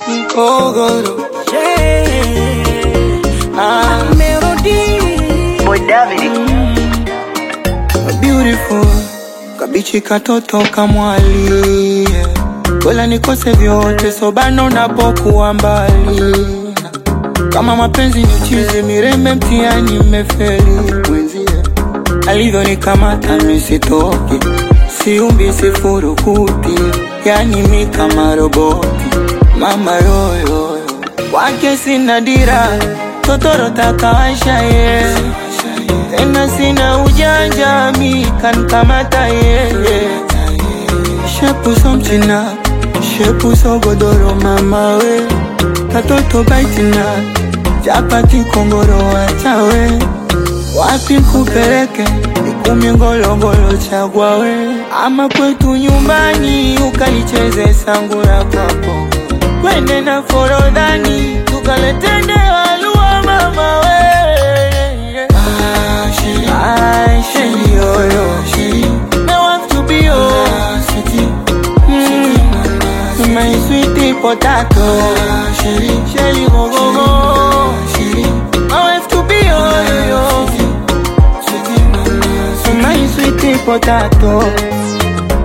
Mkogoro Yeah. ah, Melody. Boy David. beautiful kabichi katoto kamwali Kola nikose vyote sobano napokuwa mbali kama mapenzi ni chizi mirembe mtiani mmefeli mwenzie alivyonikamata misitoki siumbi sifurukuti yani mi kama roboti mama yoyoyo wake sina dira totoro takawasha ye tena sina ujanja mi kankamata yeye shepu so mchina shepu so godoro mama we katoto baitina chapati kongoro wachawe wapi kupeleke ikumi ngolongolo chagwa we ama kwetu nyumbani ukalicheze sangura kwako kwende na forodhani tukaletende walua mama we Ah, sheri, yo, yo. Me want to be yours. Mm, my sweetie potato. Shelly, go, go, go. I want to be yours, yo. My sweetie potato.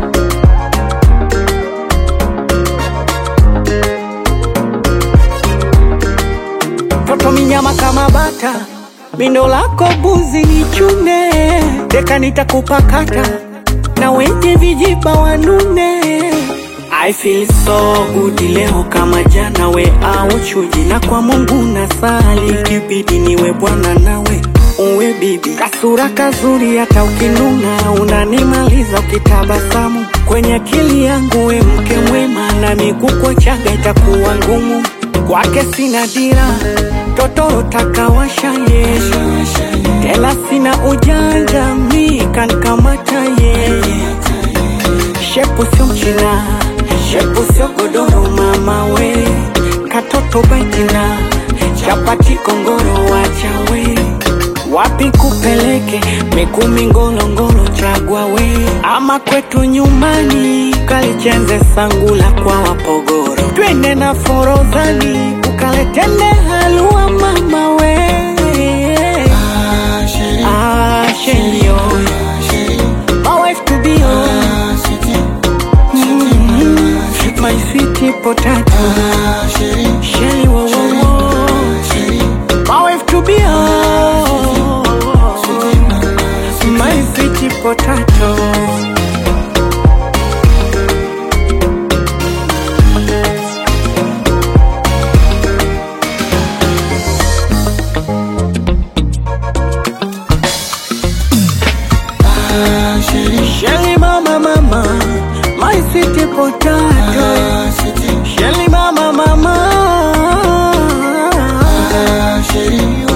Toto minyama kama bata, mindo lako buzi ni chune, deka nitakupakata na wenye vijiba wanune. I feel so good leo kama jana, we au chuji, na kwa Mungu nasali, kibidi niwe bwana nawe uwe bibi, kasura kazuri, hata ukinuna unanimaliza ukitabasamu kwenye akili yangu, we mke mwema, na miguu chaga itakuwa ngumu kwake sina dira, totoro takawasha yeye, tela sina ujanja, mi kankamata yeye, shepu sio mchina, shepu sio godoro, mama we, katoto baitina, chapati kongoro, wacha we wapi kupeleke mikumi ngolongolo chagwa we ama kwetu nyumbani kalichenze sangula kwa wapogoro twende na forodhani ukaletende halua mama we ah, sheri, oh. My wife to be oh. Mm, my sweet potato Shelly, wo, wo, wo. My wife to be oh. My sweet potato Ah, Shelly, Shelly mama mama My sweet potato ah, sweetie. Shelly mama mama Ah, Shelly,